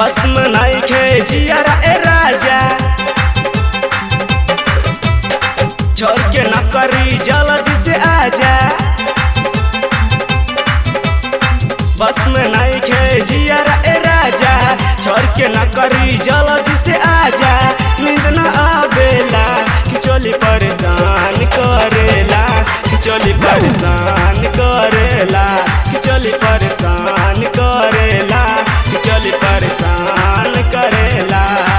बस में नहीं खे जियारा ए राजा छोड़ के न करी जल्दी से आजा बस में नहीं खे जियारा ए राजा छोड़ के न करी जल्दी से आजा नींद न आवेला कि चोली परेशान करेला कि चोली परेशान करेला कि चोली परेशान करेला कि चोली परेशान करेला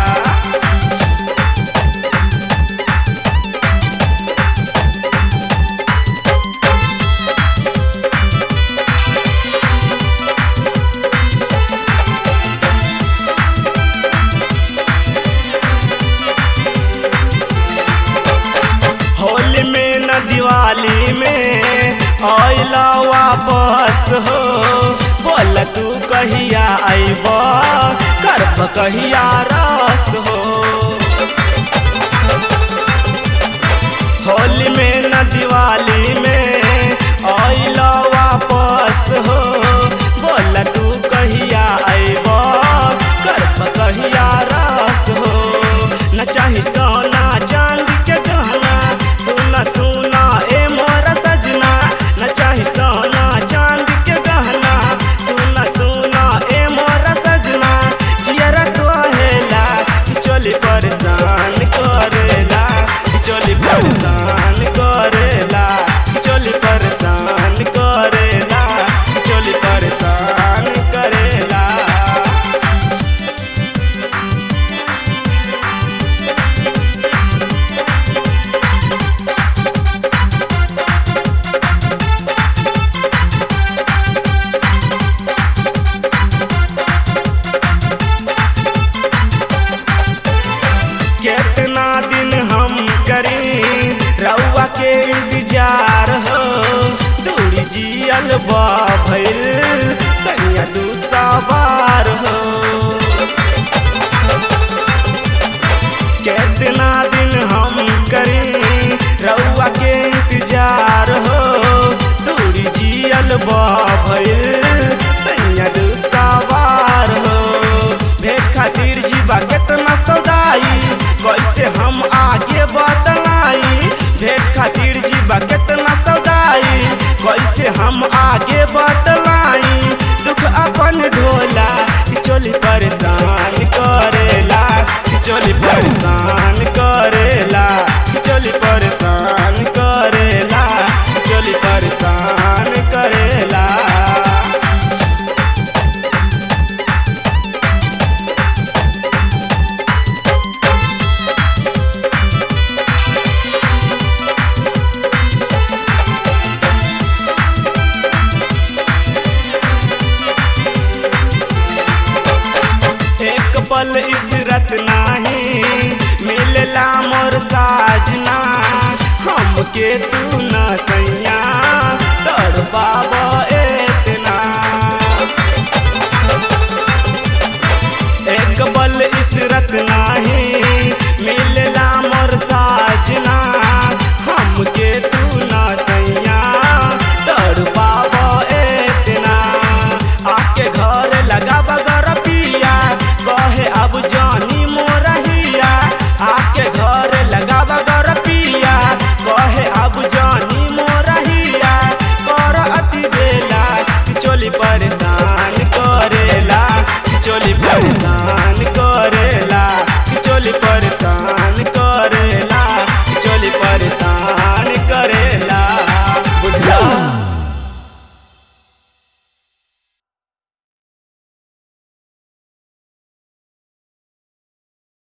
होली में न दिवाली में आइला वापस हो बोल तू कहिया आइब करब कहिया रस हो होली में न दिवाली में आइला वापस हो बोल तू कहिया आइब करब कहिया रस हो न चाही सोना चांदी के गहना सुना सुना ए मोरा सजना न चाही सोना चांदी के गहना सुना सुना ए मोरा सजना जियरा कहेला कि चोली परेशान करेला कि चोली परेशान करेला कि चोली परेशान करेला कि चोली परेशान करेला कितना दिन हम करी रउआ के इंतजार हो दूरी जियल बा भइल सैया दू सवार हो कितना दिन हम करी रउआ के इंतजार हो दूरी जियल बा भइल सैया दू सवार हो भेट खातिर जीवा केतना सौदाई कैसे हम आगे बतलाई भेट खातिर जीवा केतना सौदाई कैसे हम आगे बतलाई दुख अपन ढोला कि चोली परेशान करेला कि चोली परेशान करेला कि चोली परेशान करेला कि चोली परेशान करेला एक पल इसरत नाही मिलला मोर साजना हमके तू न सैया तड़ पाब ए